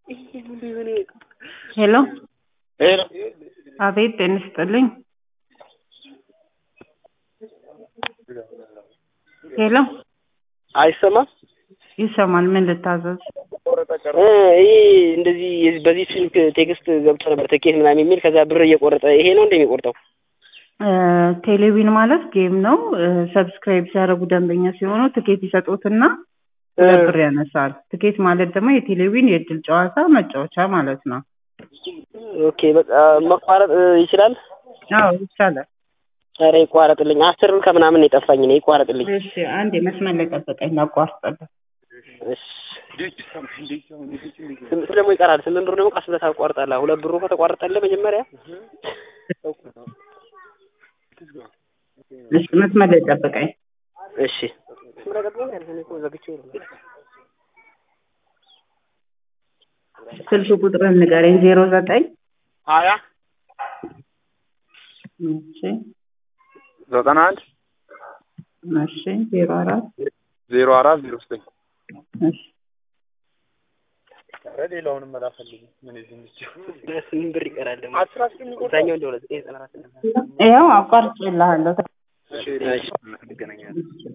ሄሎ ሄሎ አቤት ጤና ይስጥልኝ ሄሎ አይሰማም? ይሰማል ምን ልታዘዝ እ ይሄ እንደዚህ የዚህ- በዚህ ስልክ ቴክስት ገብቶ ነበር ትኬት ምናምን የሚል ከዛ ብር እየቆረጠ ይሄ ነው እንደሚቆርጠው እ ቴሌቪዥን ማለት ጌም ነው ሰብስክራይብ ሲያደርጉ ደንበኛ ሲሆኑ ትኬት ይሰጡትና ሁለት ብር ያነሳል ትኬት ማለት ደግሞ የቴሌቪዥን የእድል ጨዋታ መጫወቻ ማለት ነው ኦኬ በቃ መቋረጥ እ ይችላል? አዎ ይቻላል ኧረ ይቋረጥልኝ አስር ብር ከምናምን ነው የጠፋኝ እኔ ይቋረጥልኝ እሺ አንድ የመስመር ላይ ጠብቀኝ ላቋርጥልህ እሺ ስምንት ደግሞ ይቀራል ስምንት ብር ደግሞ ቀስ ብለህ ታቋርጣለህ ሁለት ብሩ ከተቋረጠልህ መጀመሪያ እሺ መስመር ላይ ጠብቀኝ እሺ ስልክ ቁጥርን ንገረኝ ዜሮ ዘጠኝ ሀያ እሺ ዘጠና አንድ እሺ ዜሮ አራት ዜሮ አራት ዜሮ ዘጠኝ እሺ ሌላውንም መላፈልግ ምን ስምንት ብር ይቀራል ደግሞ እዛኛው እንደሆነ ዘጠኝ ዘጠና አራት ይኸው አቋርጬልሃለሁ እሺ እንገናኛለን